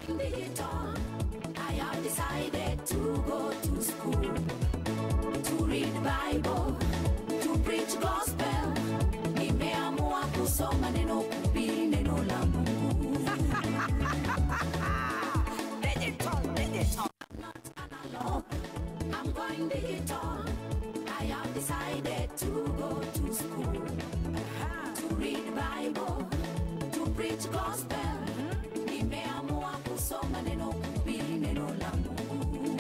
going digital. I have decided to go to school to read Bible, to preach gospel. Nimeamua kusoma neno, kuhubiri neno la Mungu. Digital, digital. Not analog. I'm going digital. I have decided to go to school to read Bible, to preach gospel. Nimeamua kusoma neno, kuhubiri neno la Mungu.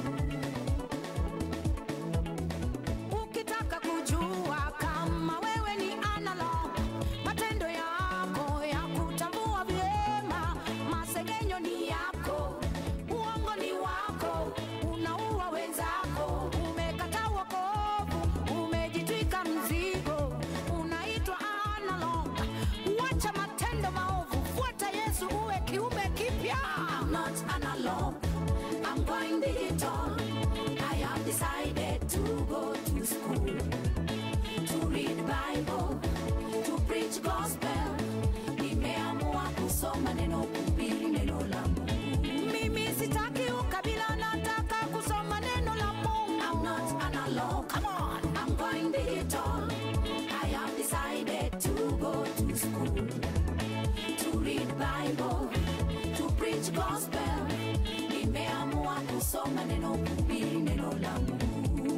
Ukitaka kujua kama wewe ni analog, matendo yako ya kutambua vyema, masengenyo ni yako, uongo ni wako, unaua wenzako, umekataa wokovu, umejitwika mzigo, unaitwa analog. Wacha matendo maovu, fuata Yesu, uwe kiumbe kipya. I'm not analog. I'm going digital. I have decided to go to school to read Bible, to preach gospel. Nimeamua kusoma neno, kuhubiri neno la Mungu. Mimi sitaki ukabila, nataka kusoma neno la Mungu. I'm not analog. Come on. I'm going digital. I have decided to go to school to read Bible, to preach gospel. Nimeamua kusoma neno, kuhubiri neno la Mungu.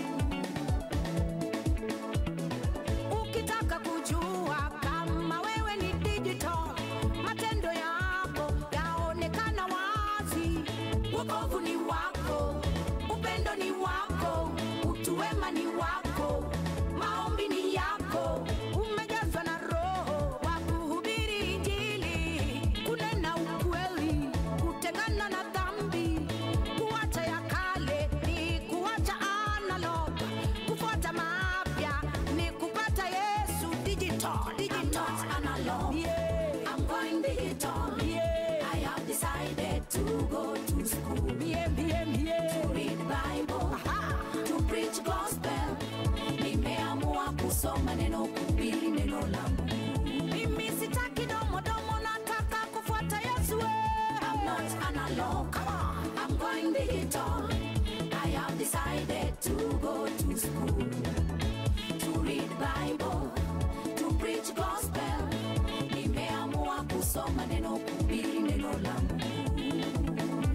Ukitaka kujua kama wewe ni digital, matendo yako yaonekana wazi. Wokovu ni wako, upendo ni wako, utu wema ni wako, maombi ni yako. Umejazwa na Roho wa kuhubiri Injili, kunena ukweli, kutengana na dhambi, kuacha ya kale ni kuacha analog, kufuata mapya ni kupata Yesu digital. I'm digital. not analog. Yeah. I'm going digital. Yeah. I have decided to go to school. Mie, mie, mie. read Bible, Aha. to preach gospel. Nimeamua kusoma neno, kuhubiri neno la Mungu. Mimi sitaki domo domo, nataka kufuata Yesu. eh. I'm not analog. Come on. I'm going digital. I have decided to go to school to read Bible, to preach gospel. Nimeamua kusoma neno, kuhubiri neno la Mungu.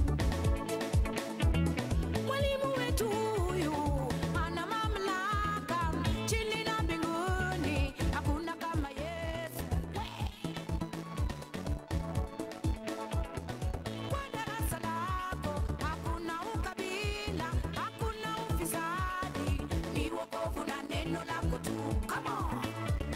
Mwalimu wetu huyu ana mamlaka chini na mbinguni, hakuna kama Yesu. We. Kwa darasa lako hakuna ukabila, hakuna ufisadi, ni wokovu na neno lako tu. Come on.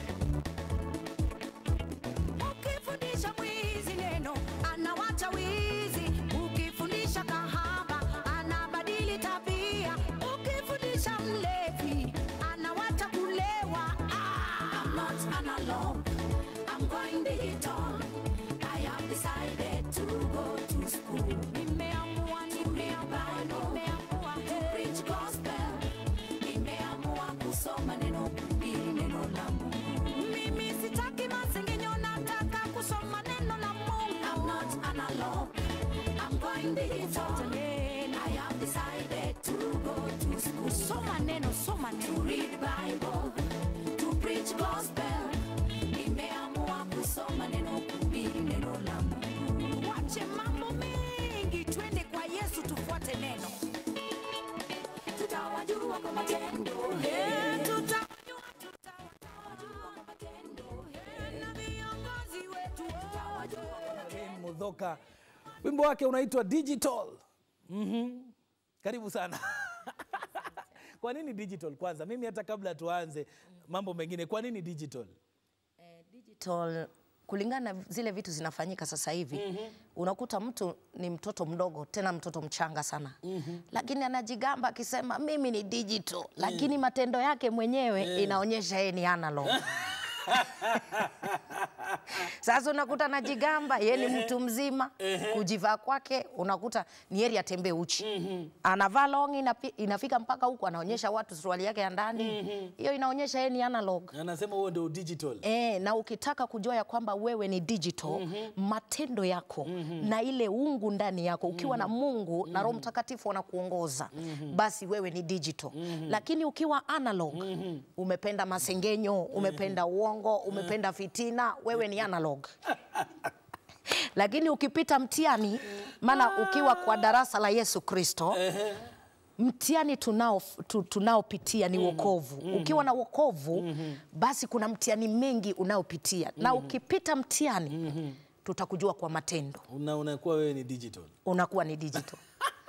Ukifundisha mwizi neno anawacha wizi, ukifundisha kahaba anabadili tabia, ukifundisha mlevi anawacha kulewa. Ah! I'm not analog. I'm going digital. I have decided to go to school Nimeamua, nimeamua, nimeamua, to hey. preach gospel. Nimeamua kusoma neno, kuhubiri neno la Mungu. Mimi sitaki masengenyo, nataka kusoma neno la Mungu. I'm not analog. I'm going digital. Neno. I have decided to go to school Soma neno, soma to neno. read Bible, to preach gospel. Nimeamua kusoma neno, kuhubiri neno la Mungu. Wache mambo mengi, twende kwa Yesu tufuate neno. Tutawajua kwa matendo. Eh, tutajua, Tutawajua kwa matendo. na viongozi wetu wote. Jane Mudhoka, wimbo wake unaitwa Digital. Mhm. Karibu sana. Kwa nini digital kwanza? Mimi hata kabla tuanze mambo mengine, kwa nini digital? Eh, digital kulingana na zile vitu zinafanyika sasa hivi mm-hmm. unakuta mtu ni mtoto mdogo tena mtoto mchanga sana mm-hmm. lakini anajigamba akisema mimi ni digital lakini matendo yake mwenyewe inaonyesha yeye ni analog Sasa unakuta anajigamba ye ni mtu mzima, kujivaa kwake unakuta ni heri atembee uchi. Anavaa long inapi, inafika mpaka huku anaonyesha watu suruali yake ya ndani. Hiyo inaonyesha yeye ni analog. Anasema huo ndio digital. E, na ukitaka kujua ya kwamba wewe ni digital matendo yako na ile ungu ndani yako ukiwa na Mungu na Roho Mtakatifu wanakuongoza basi wewe ni digital. Lakini ukiwa analog umependa masengenyo, umependa uongo, umependa fitina, wewe ni analog. Lakini ukipita mtihani, maana ukiwa kwa darasa la Yesu Kristo mtihani tunao tu, tunaopitia ni wokovu. Ukiwa na wokovu basi kuna mtihani mengi unaopitia na ukipita mtihani tutakujua kwa matendo, Una unakuwa wewe ni digital. unakuwa ni digital.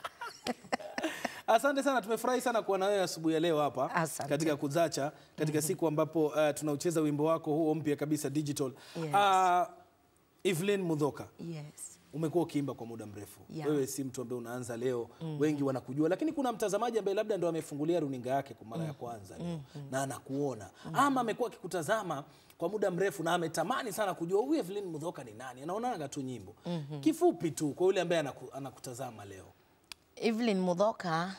Asante sana, tumefurahi sana kuwa na wewe asubuhi ya leo hapa Asante. katika Kuzacha, katika siku ambapo uh, tunaucheza wimbo wako huo mpya kabisa digital. Yes. Uh, Evelyn Mudhoka, Yes. umekuwa ukiimba kwa muda mrefu Yeah. wewe si mtu ambaye unaanza leo wengi wanakujua lakini kuna mtazamaji ambaye labda ndo amefungulia runinga yake kwa mara ya kwanza leo na anakuona ama amekuwa akikutazama kwa muda mrefu na ametamani sana kujua huyu Evelyn Mudhoka ni nani anaonaga tu nyimbo kifupi tu kwa yule ambaye anaku, anakutazama leo Evelyn Mudhoka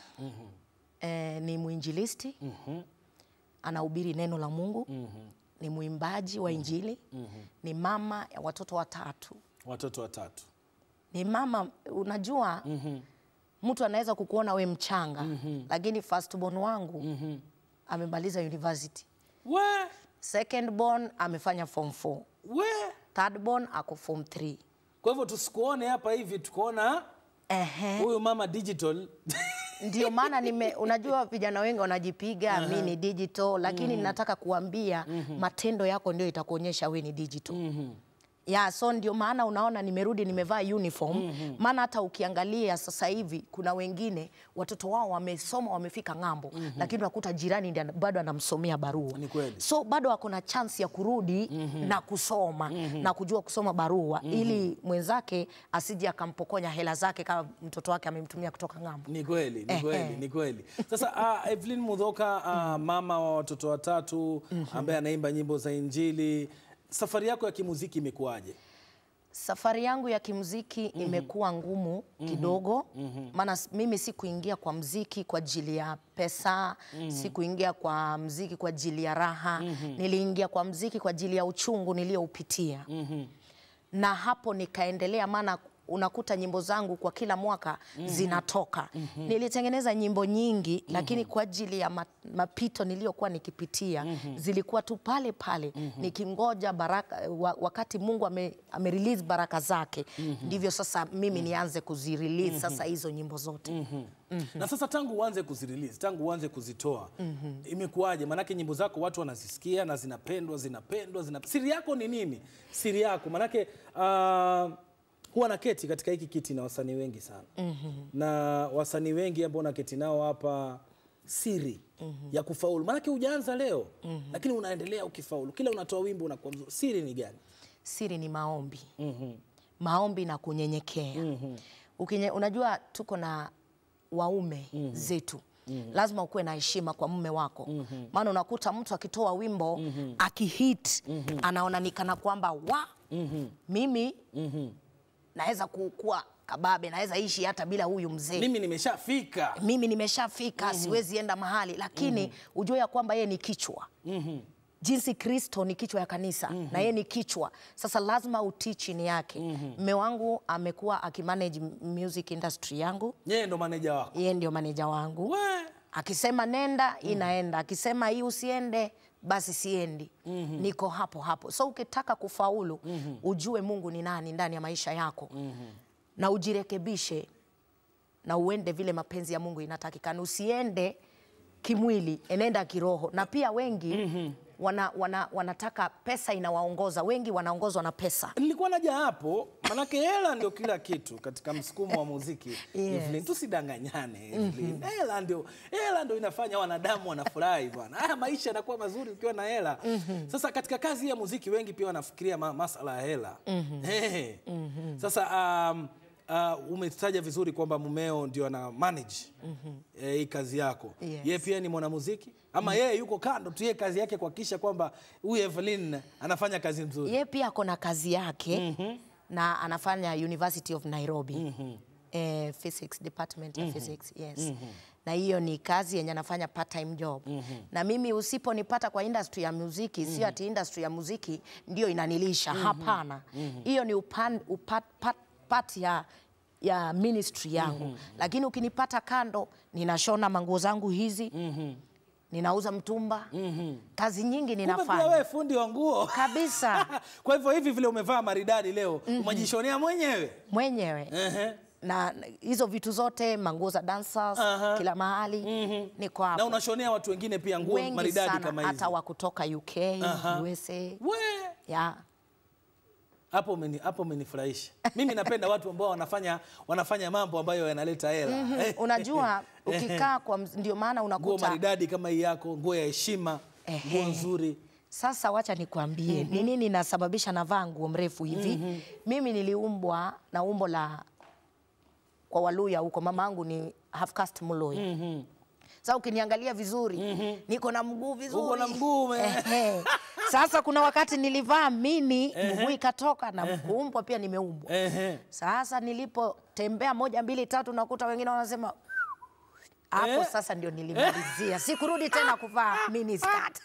eh, ni mwinjilisti anahubiri neno la Mungu ni mwimbaji wa Injili ni mama ya watoto watatu watoto watatu ni mama unajua mtu anaweza kukuona we mchanga lakini firstborn wangu amemaliza university we second born amefanya form 4 we third born ako form 3 kwa hivyo tusikuone hapa hivi tukaona ehe huyu mama digital ndio maana nime unajua vijana wengi wanajipiga mi ni digital lakini nataka kuambia matendo yako ndio itakuonyesha we ni digital ya so ndio maana unaona nimerudi nimevaa uniform maana hata ukiangalia sasa hivi kuna wengine watoto wao wamesoma wamefika ng'ambo lakini unakuta jirani ndiye ana- bado anamsomea barua Ni kweli. so bado ako na chance ya kurudi na kusoma na kujua kusoma barua ili mwenzake asije akampokonya hela zake kama mtoto wake amemtumia kutoka ng'ambo Ni kweli, ni Ehe. kweli, ni kweli. Sasa uh, Evelyn Mudhoka uh, mama wa watoto watatu ambaye anaimba nyimbo za Injili, safari yako ya kimuziki imekuwaje? Safari yangu ya kimuziki imekuwa ngumu kidogo, maana s- mimi sikuingia kwa mziki kwa ajili ya pesa, sikuingia kwa mziki kwa ajili ya raha, niliingia kwa mziki kwa ajili ya uchungu niliyoupitia na hapo nikaendelea, maana unakuta nyimbo zangu kwa kila mwaka zinatoka. Nilitengeneza nyimbo nyingi, lakini kwa ajili ya ma- mapito niliyokuwa nikipitia zilikuwa tu pale pale nikingoja baraka, wa, wakati Mungu ame, ame release baraka zake, ndivyo sasa mimi nianze kuzirelease sasa hizo nyimbo zote. Na sasa tangu uanze kuzirelease, tangu uanze kuzitoa, imekuwaje? Maanake nyimbo zako watu wanazisikia na zinapendwa, zinapendwa, zina... Siri yako ni nini? Siri yako maanake uh, huwa naketi katika hiki kiti na wasanii wengi sana na wasanii wengi ambao naketi nao hapa siri ya kufaulu, maanake hujaanza leo lakini unaendelea ukifaulu, kila unatoa wimbo unakuwa mzuri. Siri ni gani? Siri ni maombi maombi na kunyenyekea. Ukinye, unajua tuko na waume zetu lazima ukuwe na heshima kwa mume wako maana unakuta mtu akitoa wimbo akihit anaona ni kana kwamba wa mimi naweza kuwa kababe naweza ishi hata bila huyu mzee Mimi nimeshafika. mimi nimeshafika siwezi enda mahali lakini ujue ya kwamba yeye ni kichwa jinsi kristo ni kichwa ya kanisa na yeye ni kichwa sasa lazima utii chini yake mme wangu amekuwa akimanage music industry yangu Yeye ndo maneja wako. yeye ndio maneja wangu We. akisema nenda inaenda akisema hii usiende basi siendi niko hapo hapo so ukitaka kufaulu ujue mungu ni nani ndani ya maisha yako na ujirekebishe na uende vile mapenzi ya mungu inatakikana usiende kimwili enenda kiroho na pia wengi wana, wana, wanataka pesa inawaongoza wengi wanaongozwa na pesa Nilikuwa naja hapo, manake hela ndio kila kitu katika msukumo wa muziki. Evelyn, tusidanganyane Evelyn. Hela ndio hela ndio inafanya wanadamu wanafurahi bwana. Haya maisha yanakuwa mazuri ukiwa na hela. Sasa katika kazi hii ya muziki wengi pia wanafikiria ma masala ya hela. Hey. Sasa um, uh, umetaja vizuri kwamba mumeo ndio ana manage eh, hii kazi yako. Yes. Yeye pia ni mwanamuziki ama yeye yuko kando tu, yeye kazi yake kuhakikisha kwamba huyu Evelyn anafanya kazi nzuri. Ye pia ako na kazi yake na anafanya University of Nairobi eh, physics department ya physics yes. Na hiyo ni kazi yenye anafanya part time job na mimi usiponipata kwa industry ya muziki sio ati industry ya muziki ndio inanilisha hapana. Hiyo ni upan, upat, pat, part ya ya ministry yangu lakini ukinipata kando ninashona manguo zangu hizi ninauza mtumba kazi nyingi Kumbe pia ninafanya wewe fundi wa nguo kabisa kwa hivyo hivi vile umevaa maridadi leo umejishonea mwenyewe mwenyewe Ehe. na na hizo vitu zote manguo za dancers Aha. kila mahali niko na hapo unashonea watu wengine pia nguo wengi maridadi sana kama hizi. hata wa kutoka UK Aha. USA We, ya hapo umeni- hapo umenifurahisha. Mimi napenda watu ambao wanafanya wanafanya mambo ambayo yanaleta hela. Eh, unajua ukikaa kwa mz- ndio maana nguo unakuta maridadi kama hii yako, nguo ya heshima, nguo Ehe. nzuri. Sasa wacha nikwambie ni nini nasababisha navaa nguo mrefu hivi. Mimi niliumbwa na umbo la kwa Waluya huko, mama yangu ni half caste Mluya. Sasa ukiniangalia vizuri niko na mguu vizuri. Uko na mguu ume- Ehe. Sasa kuna wakati nilivaa mini mguu ikatoka na kuumbwa pia nimeumbwa. Ehe. Sasa nilipotembea moja mbili tatu, nakuta wengine wanasema hapo Eh? sasa ndio nilimalizia, sikurudi tena kuvaa mini skirt.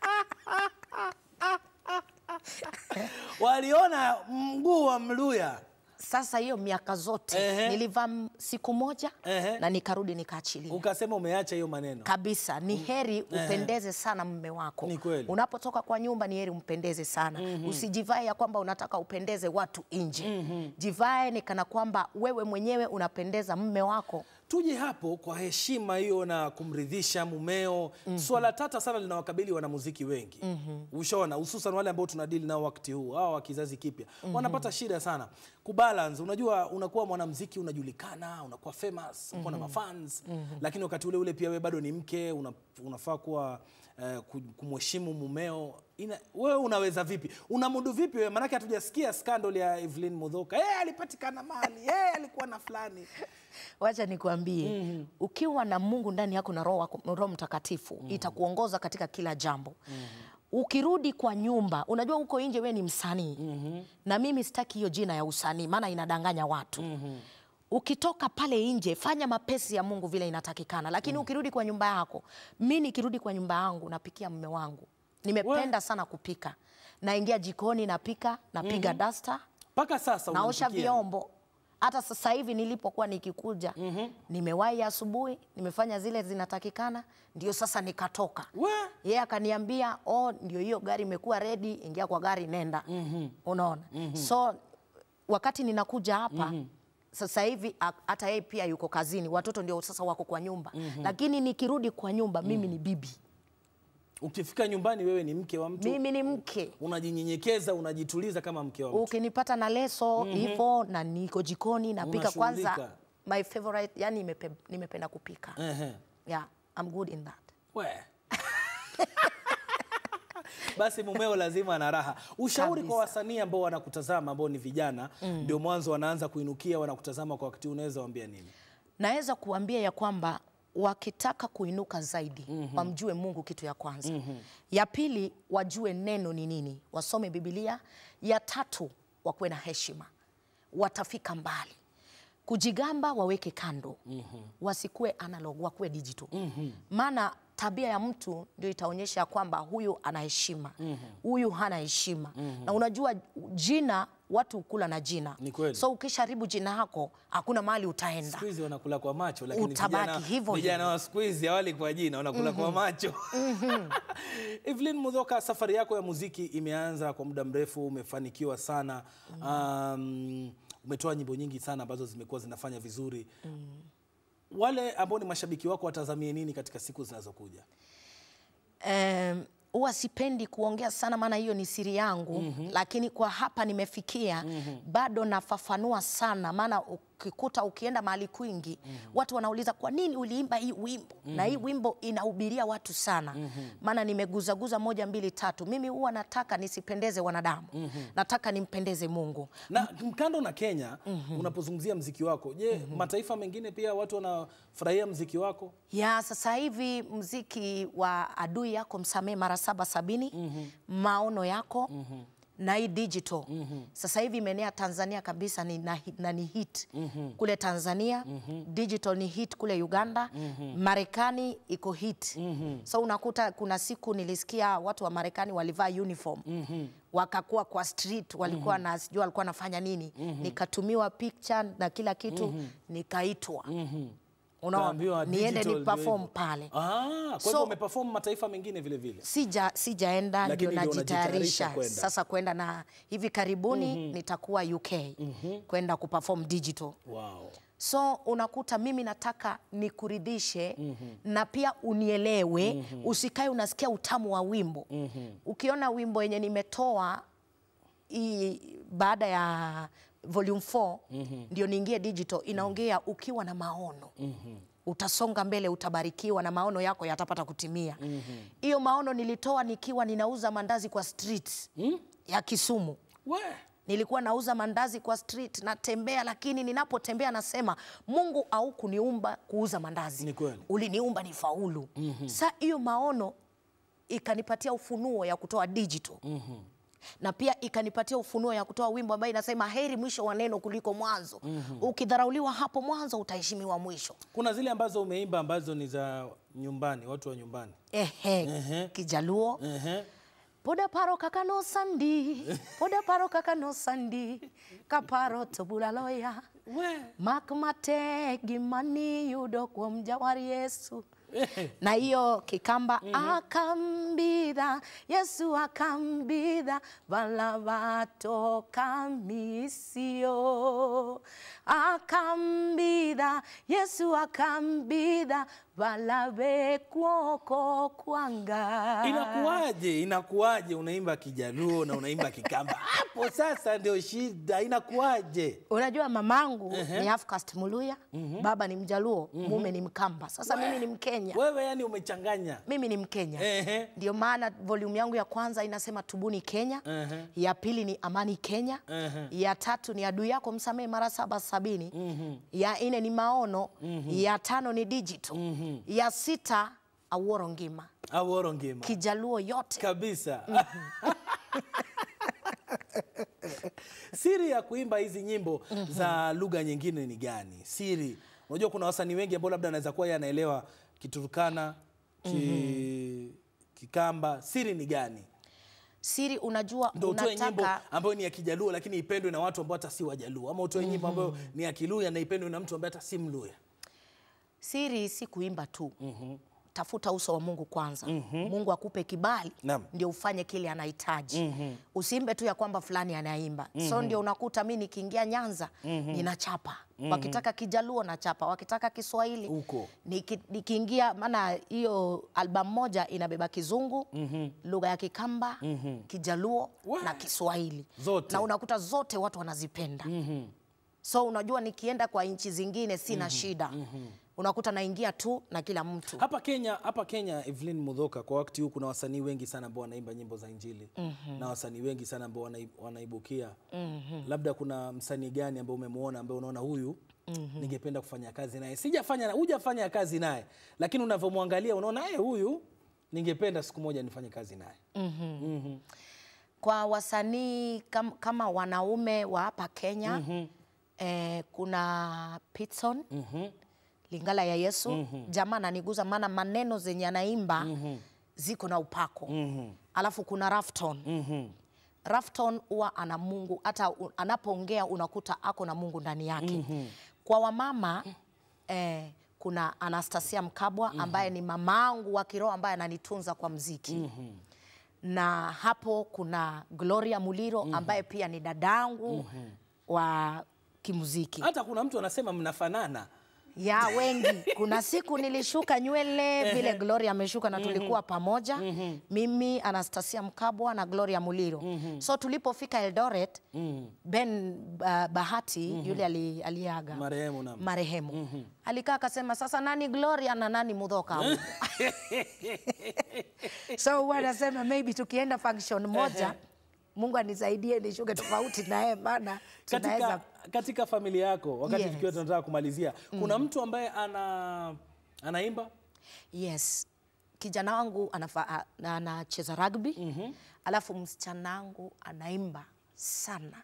Waliona mguu wa Mluya. Sasa hiyo miaka zote Ehe. nilivaa m- siku moja Ehe. na nikarudi nikaachilia Ukasema umeacha hiyo maneno. kabisa. Ni heri upendeze sana mume wako. Ni kweli. Unapotoka kwa nyumba ni heri umpendeze sana. Usijivae ya kwamba unataka upendeze watu nje. Jivae ni kana kwamba wewe mwenyewe unapendeza mume wako. Tuje hapo kwa heshima hiyo na kumridhisha mumeo. Swala tata sana linawakabili wanamuziki wengi. Ushaona, hususan wale ambao tunadili nao wakati huu, hawa wa kizazi kipya wanapata shida sana kubalance. Unajua, unakuwa mwanamuziki unajulikana, unakuwa famous, unakuwa na mafans, lakini wakati ule ule pia wewe bado ni mke, una, unafaa kuwa eh, ku- kumheshimu mumeo. Ina, wewe unaweza vipi? Unamudu vipi wewe? Maanake hatujasikia scandal ya Evelyn Mudhoka. Yeye alipatikana mali, yeye alikuwa na fulani. Wacha nikwambie, ukiwa na Mungu ndani yako na Roho wako- Roho Mtakatifu itakuongoza katika kila jambo. Ukirudi kwa nyumba, unajua huko nje wewe ni msanii na mimi sitaki hiyo jina ya usanii, maana inadanganya watu. Ukitoka pale nje, fanya mapesi ya Mungu vile inatakikana, lakini ukirudi kwa nyumba yako, mi nikirudi kwa nyumba yangu napikia mume wangu. Nimependa sana kupika, naingia jikoni, napika, napiga dasta Mpaka sasa naosha unampikia. vyombo. Hata sasa hivi nilipokuwa nikikuja nimewahi asubuhi, nimefanya zile zinatakikana, ndio sasa nikatoka. We. Yeye akaniambia oh, ndio hiyo gari imekuwa ready, ingia kwa gari nenda. Unaona, so wakati ninakuja hapa sasa hivi a- hata yeye pia yuko kazini, watoto ndio sasa wako kwa nyumba, lakini nikirudi kwa nyumba mimi ni bibi, Ukifika nyumbani wewe ni mke wa mtu, mimi ni mke. unajinyenyekeza, unajituliza kama mke wa mtu. ukinipata na leso hivyo na niko jikoni napika kwanza Unashughulika. my favorite yani nimepe, nimependa kupika Ehe. yeah I'm good in that We. Basi mumeo lazima ana raha. Ushauri kwa Kabisa. wasanii ambao wanakutazama ambao ni vijana ndio mwanzo wanaanza kuinukia, wanakutazama kwa wakati huu, unaweza waambia nini? naweza kuambia ya kwamba wakitaka kuinuka zaidi wamjue Mungu kitu ya kwanza ya pili wajue neno ni nini wasome Biblia ya tatu wakuwe na heshima watafika mbali kujigamba waweke kando wasikuwe analog wakuwe digital maana tabia ya mtu ndio itaonyesha ya kwamba huyu ana heshima huyu hana heshima na unajua jina watu hukula na jina Ni kweli. so ukisharibu jina yako hakuna mahali utaenda Siku hizi wanakula kwa macho, lakini Utabaki vijana, hivyo vijana hivyo. wa siku hizi hawali kwa jina, wanakula kwa macho. Evelyn Mudhoka, safari yako ya muziki imeanza kwa muda mrefu, umefanikiwa sana. Um, umetoa nyimbo nyingi sana ambazo zimekuwa zinafanya vizuri. Wale ambao ni mashabiki wako watazamie nini katika siku zinazokuja? Em, huwa sipendi kuongea sana maana hiyo ni siri yangu lakini kwa hapa nimefikia bado nafafanua sana maana u- ukikuta ukienda mahali kwingi watu wanauliza kwa nini uliimba hii wimbo na hii wimbo inahubiria watu sana maana nimeguzaguza moja mbili tatu mimi huwa nataka nisipendeze wanadamu nataka nimpendeze mungu na kando na Kenya unapozungumzia mziki wako je mataifa mengine pia watu wanafurahia mziki wako ya sasa hivi mziki wa adui yako msamee mara saba sabini maono yako na hii digital sasa hivi imeenea Tanzania kabisa ni, na, na ni hit kule Tanzania digital ni hit kule Uganda Marekani iko hit so unakuta kuna siku nilisikia watu wa Marekani walivaa uniform wakakuwa kwa street walikuwa na sijui walikuwa wanafanya nini nikatumiwa picture na kila kitu nikaitwa unaona Kaambiwa niende digital ni ndio perform hivyo. pale Ah, kwa So- hivyo umeperform mataifa mengine vile vile. sija sijaenda Lakini ndio ndio unajitayarisha najitayarisha kwenda. sasa kwenda na hivi karibuni nitakuwa UK kwenda kuperform digital Wow. so unakuta mimi nataka nikuridhishe na pia unielewe usikae unasikia utamu wa wimbo ukiona wimbo yenye nimetoa hii baada ya volume 4 ndio niingie digital inaongea ukiwa na maono utasonga mbele utabarikiwa na maono yako yatapata kutimia hiyo maono nilitoa nikiwa ninauza mandazi kwa street ya Kisumu We. nilikuwa nauza mandazi kwa street natembea, lakini ninapotembea nasema Mungu au kuniumba kuuza mandazi, Ni kweli. uliniumba ni faulu. Sa hiyo maono ikanipatia ufunuo ya kutoa digital na pia ikanipatia ufunuo ya kutoa wimbo ambayo inasema heri mwisho wa neno kuliko mwanzo. Ukidharauliwa hapo mwanzo utaheshimiwa mwisho. Kuna zile ambazo umeimba ambazo ni za nyumbani, watu wa nyumbani. Ehe, Ehe. Kijaluo Ehe. Poda paro kaka no sandi, poda paro kaka no sandi, kaparo to bulaloya. We. Mak mate gimani yudo kuom jawar Yesu. Na hiyo kikamba akambidha Yesu akambidha vala vatoka misio akambidha Yesu akambidha vala vekuoko kwanga Inakuwaje? Inakuwaje unaimba Kijaluo na unaimba Kikamba? Hapo sasa ndio shida. Inakuwaje? Unajua mamangu ni half caste Muluya, baba ni Mjaluo, mume ni Mkamba. Sasa mimi ni Mkenya, Wewe yani umechanganya. mimi ni Mkenya. Ehe. Ndio maana volume yangu ya kwanza inasema tubuni Kenya, Ehe. ya pili ni amani Kenya, Ehe. ya tatu ni adui yako msamehe mara saba sabini, ya nne ni maono, ya tano ni digital, ya sita aworo ngima, Aworo ngima. Kijaluo yote. kabisa. Siri ya kuimba hizi nyimbo za lugha nyingine ni gani? Siri. Unajua kuna wasanii wengi ambao labda anaweza kuwa yeye anaelewa Kiturukana, ki... Kikamba. Siri ni gani? Siri, unajua Ndio utoe nyimbo unataka ambayo ni ya Kijaluo lakini ipendwe na watu ambao hata si Wajaluo, ama utoe nyimbo ambayo ni ya Kiluya na ipendwe na mtu ambaye hata si Mluya. Siri si kuimba tu. Tafuta uso wa Mungu kwanza. Mungu akupe kibali Naam. ndio ufanye kile anahitaji. Usiimbe tu ya kwamba fulani anaimba. So ndio unakuta mi nikiingia Nyanza ninachapa. Wakitaka Kijaluo nachapa, wakitaka Kiswahili Huko. Niki- nikiingia, maana hiyo albamu moja inabeba Kizungu, lugha ya Kikamba, Kijaluo Wa- na Kiswahili Zote. na unakuta zote watu wanazipenda so unajua nikienda kwa nchi zingine sina shida unakuta naingia tu na kila mtu Hapa Kenya, hapa Kenya Evelyn Mudhoka, kwa wakati huu kuna wasanii wengi sana ambao wanaimba nyimbo za Injili na wasanii wengi sana ambao wanaib- wanaibukia. Labda kuna msanii gani ambao umemwona ambao unaona huyu ningependa kufanya kazi naye? Sijafanya, hujafanya kazi naye, lakini unavyomwangalia unaona eh, huyu ningependa siku moja nifanye kazi naye. kwa wasanii kam, kama wanaume wa hapa Kenya eh, kuna Pitson Lingala ya Yesu jamaa ananiguza, maana maneno zenye anaimba ziko na upako alafu kuna Rafton Rafton huwa ana Mungu, hata u- anapoongea unakuta ako na Mungu ndani yake. Kwa wamama eh, kuna Anastasia Mkabwa ambaye ni mamangu wa kiroho ambaye ananitunza kwa mziki na hapo kuna Gloria Muliro ambaye pia ni dadangu wa kimuziki. Hata kuna mtu anasema mnafanana. ya wengi. Kuna siku nilishuka nywele vile Gloria ameshuka na tulikuwa pamoja mimi, Anastasia Mkabwa na Gloria Muliro. So tulipofika Eldoret Ben uh, Bahati yule ali, aliaga Marehemu naam. marehemu alikaa akasema, sasa nani Gloria na nani Mudhoka huyu?" so huwa anasema maybe tukienda function moja Mungu anisaidie nishuke tofauti naye, maana tunaweza katika, katika familia yako wakati Yes. tukiwa tunataka kumalizia kuna mtu ambaye ana anaimba Yes, kijana wangu anafa- a- anacheza rugby alafu msichana wangu anaimba sana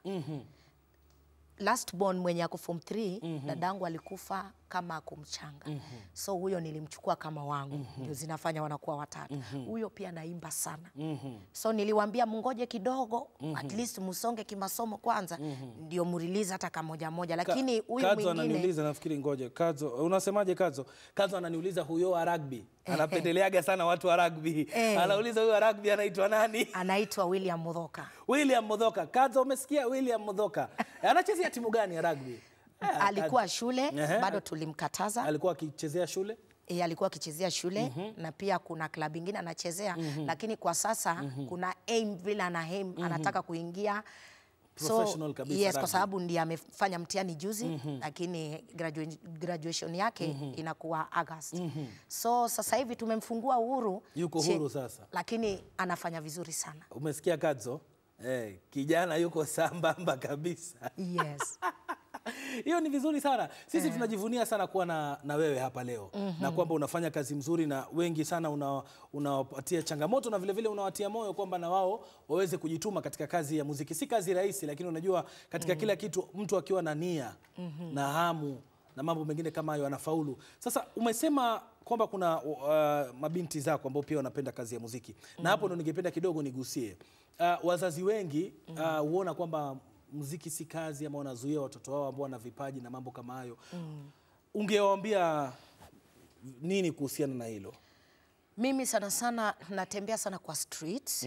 last born mwenye ako form 3 dadangu alikufa kama ako mchanga so huyo nilimchukua kama wangu ndio zinafanya wanakuwa watatu huyo pia anaimba sana so niliwambia mngoje kidogo at least msonge kimasomo kwanza ndio mrelease hata kamoja moja lakini huyu Kadzo mwingine ananiuliza nafikiri, ngoja Kadzo, unasemaje Kadzo? Kadzo ananiuliza huyo wa rugby anapendeleaga sana watu wa rugby Eh. anauliza huyo wa rugby anaitwa nani? anaitwa William Mudhoka William Mudhoka. Kadzo, umesikia William Mudhoka anachezea timu gani ya rugby? Eh, alikuwa shule Ehe. bado tulimkataza alikuwa akichezea shule e, alikuwa akichezea shule na pia kuna klabu ingine anachezea lakini kwa sasa kuna aim vile ana aim anataka kuingia Professional kabisa yes, rugby. kwa sababu ndiye amefanya mtihani juzi lakini gradua- graduation yake inakuwa August so sasa hivi tumemfungua uhuru Yuko Che- huru sasa. lakini anafanya vizuri sana Umesikia Kadzo? Eh, kijana yuko sambamba kabisa. yes. Hiyo ni vizuri sana. Sisi tunajivunia sana kuwa na, na wewe hapa leo na kwamba unafanya kazi mzuri na wengi sana una- unawapatia changamoto na vile vile unawatia moyo kwamba na wao waweze kujituma katika kazi ya muziki. Si kazi rahisi, lakini unajua katika kila kitu mtu akiwa na nia na hamu na mambo mengine kama hayo anafaulu. Sasa umesema kwamba kuna uh, mabinti zako ambao pia wanapenda kazi ya muziki na hapo ndo ningependa kidogo nigusie. Uh, wazazi wengi uh, huona kwamba muziki si kazi ama wanazuia watoto wao ambao wana vipaji na mambo kama hayo. Ungewaambia nini kuhusiana na hilo? Mimi sana sana natembea sana kwa streets.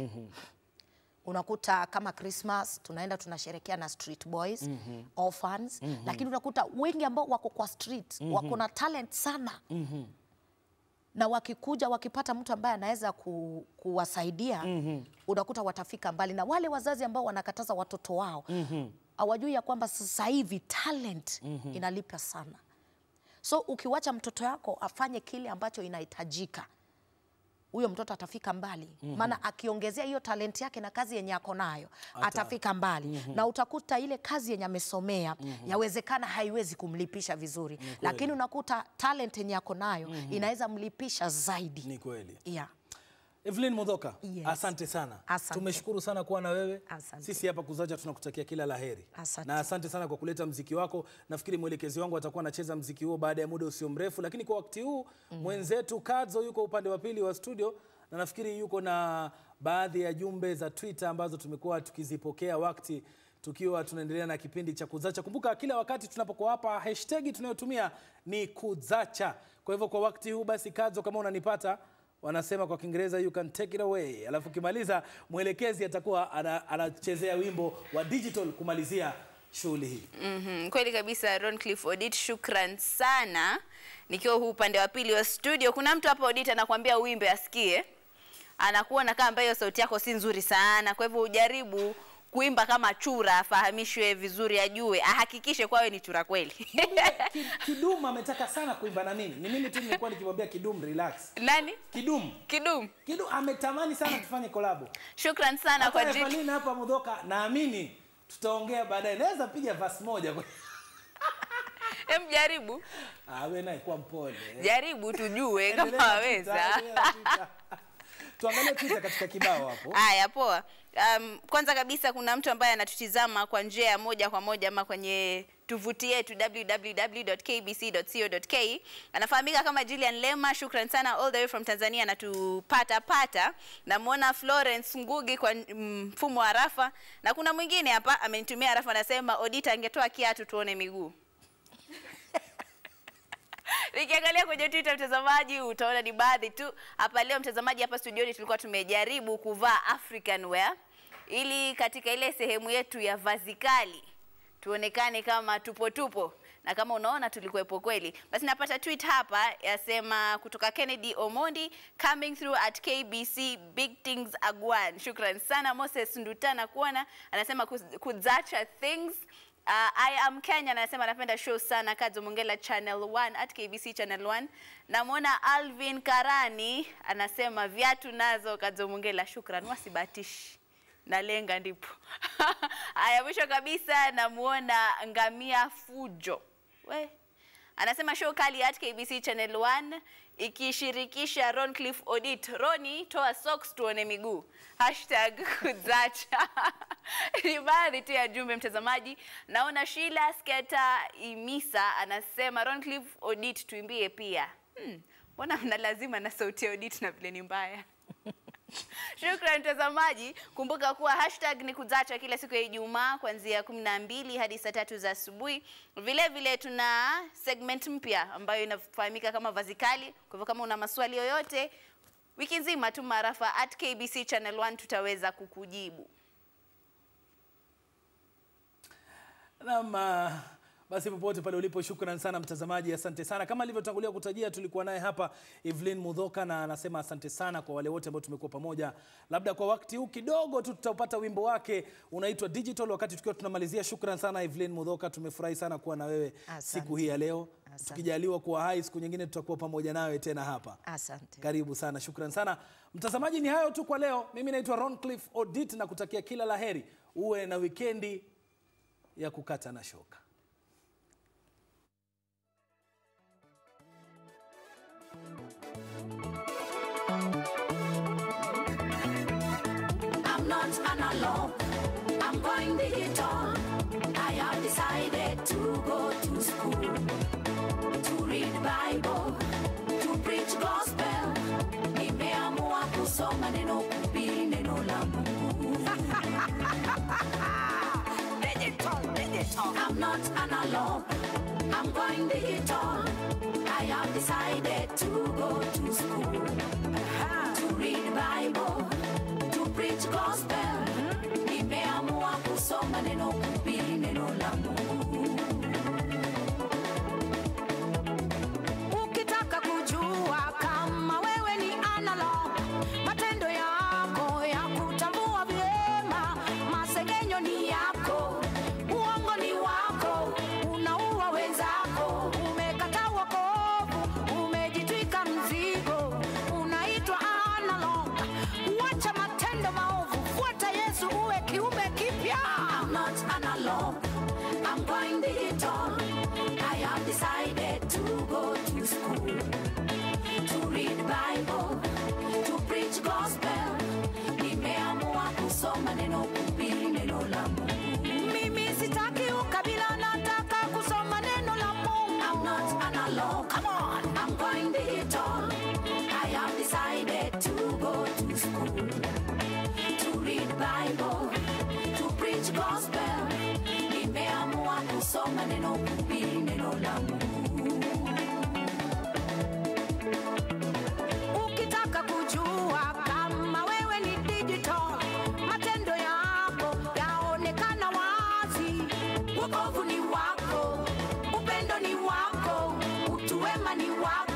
Unakuta kama Christmas tunaenda tunasherekea na street boys, orphans, lakini unakuta wengi ambao wako kwa street wako na talent sana na wakikuja wakipata mtu ambaye anaweza ku, kuwasaidia unakuta watafika mbali, na wale wazazi ambao wanakataza watoto wao hawajui ya kwamba sasa hivi talent inalipa sana. So ukiwacha mtoto yako afanye kile ambacho inahitajika, huyo mtoto atafika mbali, maana akiongezea hiyo talenti yake na kazi yenye ako nayo atafika mbali, na utakuta ile kazi yenye amesomea yawezekana haiwezi kumlipisha vizuri, lakini unakuta talent yenye ako nayo inaweza mlipisha zaidi. Ni kweli. Yeah. Evelyn Mudhoka, Yes. asante sana. Asante. Tumeshukuru sana kuwa na wewe. Asante. Sisi hapa Kuzacha tunakutakia kila laheri. Asante. Na asante sana kwa kuleta mziki wako. Nafikiri mwelekezi wangu atakuwa anacheza mziki huo baada ya muda usio mrefu, lakini kwa wakati huu mwenzetu Kadzo yuko upande wa pili wa studio na nafikiri yuko na baadhi ya jumbe za Twitter ambazo tumekuwa tukizipokea wakati tukiwa tunaendelea na kipindi cha Kuzacha. Kumbuka kila wakati tunapokuwa hapa hashtag tunayotumia ni Kuzacha. Kwa hivyo kwa wakati huu basi, Kadzo, kama unanipata wanasema kwa Kiingereza you can take it away. Alafu ukimaliza mwelekezi atakuwa ana- anachezea wimbo wa digital kumalizia shughuli hii. Mhm, kweli kabisa Roncliffe Odit, shukran sana. Nikiwa huu upande wa pili wa studio, kuna mtu hapa Odit anakuambia uimbe asikie, anakuona kama ambayo sauti yako si nzuri sana, kwa hivyo ujaribu kuimba kama chura, afahamishwe vizuri, ajue, ahakikishe kwawe ni chura kweli. Ki- Kidum ametaka sana kuimba na mimi. Ni mimi tu nimekuwa nikimwambia Kidum relax. Nani? Kidum. Kidum. Kidum ametamani sana tufanye kolabo. Shukran sana kwa Hata jiki. Evelyn hapa Mudhoka naamini tutaongea baadaye. Naweza piga verse moja. Em, jaribu Ah, wewe naye kuwa mpole. jaribu tujue Endelea kama na waweza. Twitter, endelea na Twitter. Tuangalie Twitter katika kibao hapo. Haya, poa. Um, kwanza kabisa kuna mtu ambaye anatutizama kwa njia ya moja kwa moja ama kwenye tovuti yetu www.kbc.co.ke. Anafahamika kama Julian Lema. Shukran sana all the way from Tanzania, anatupata pata. Namwona Florence Ngugi kwa mm, mfumo wa rafa, na kuna mwingine hapa amenitumia rafa, anasema Odita angetoa kiatu tuone miguu. Nikiangalia kwenye Twitter mtazamaji, utaona ni baadhi tu. Hapa leo mtazamaji, hapa studioni tulikuwa tumejaribu kuvaa African wear ili katika ile sehemu yetu ya vazi kali tuonekane kama tupo tupo. na kama unaona tulikuwepo kweli. Basi napata tweet hapa yasema kutoka Kennedy Omondi coming through at KBC big things agwan. Shukran sana Moses Ndutana kuona anasema kuz- kuzacha things Uh, I am Kenya anasema anapenda show sana Kadzo Mongela Channel 1 at KBC Channel 1. Namwona Alvin Karani anasema viatu nazo Kadzo Mongela, shukran, wasibatishi nalenga ndipo. Haya, mwisho kabisa namuona Ngamia Fujo we anasema show kali at KBC Channel 1 ikishirikisha Roncliffe Odit. Roni, toa socks tuone miguu. Hashtag kuzacha. Ni baadhi tu ya jumbe mtazamaji. Naona Sheila Sketa Imisa anasema Roncliffe Odit tuimbie pia. Hmm, mbona mna lazima na sauti ya Odit na vile ni mbaya. Shukran mtazamaji, kumbuka kuwa hashtag ni kuzacha kila siku ya Ijumaa kuanzia kumi na mbili hadi saa tatu za asubuhi. Vile vile tuna segment mpya ambayo inafahamika kama vazi kali. Kwa hivyo kama una maswali yoyote, wiki nzima tu maarafa at KBC Channel 1 tutaweza kukujibu. Naam, ah, basi popote pale ulipo, shukran sana mtazamaji, asante sana. Kama alivyotangulia kutajia, tulikuwa naye hapa Evelyn Mudhoka na anasema asante sana kwa wale wote ambao tumekuwa pamoja. Labda kwa wakati huu kidogo tu tutapata wimbo wake unaitwa Digital, wakati tukiwa tunamalizia. Shukran sana Evelyn Mudhoka, tumefurahi sana kuwa na wewe Asante. siku hii ya leo. Asante. Tukijaliwa kuwa hai, siku nyingine tutakuwa pamoja nawe tena hapa. Asante. Karibu sana, shukran sana mtazamaji. Ni hayo tu kwa leo. Mimi naitwa Roncliffe Odit na kutakia kila laheri, uwe na wikendi ya kukata na shoka. I'm not analog. I'm going digital. I have decided to go to school to read Bible, to preach gospel. Nimeamua kusoma neno kuhubiri neno la Mungu. digital, digital. I'm not analog. I'm going digital. I have decided to go to school to read Bible, to preach gospel. Nimeamua kusoma neno kuhubiri neno la Mungu. Ukitaka kujua kama wewe ni analog, matendo yako ya kutambua vyema, masengenyo ni yako, uongo ni wako, unaua wenzako, umekataa wokovu, umejitwika mzigo, unaitwa analog. Wacha matendo maovu, fuata Yesu, uwe kiumbe kipya. I'm not analog. I'm going digital. I have decided to go to school to read Bible, to preach gospel. Nimeamua kusoma neno kuhubiri neno la Mungu. Mimi sitaki ukabila, nataka kusoma neno la Mungu. I'm not analog. Come on. I'm going digital. I have decided to go to school to read Bible, to preach gospel. Nimeamua kusoma neno kuhubiri neno la Mungu. Ukitaka kujua kama wewe ni digital, matendo yako yaonekana wazi. Wokovu ni wako, upendo ni wako, utu wema ni wako.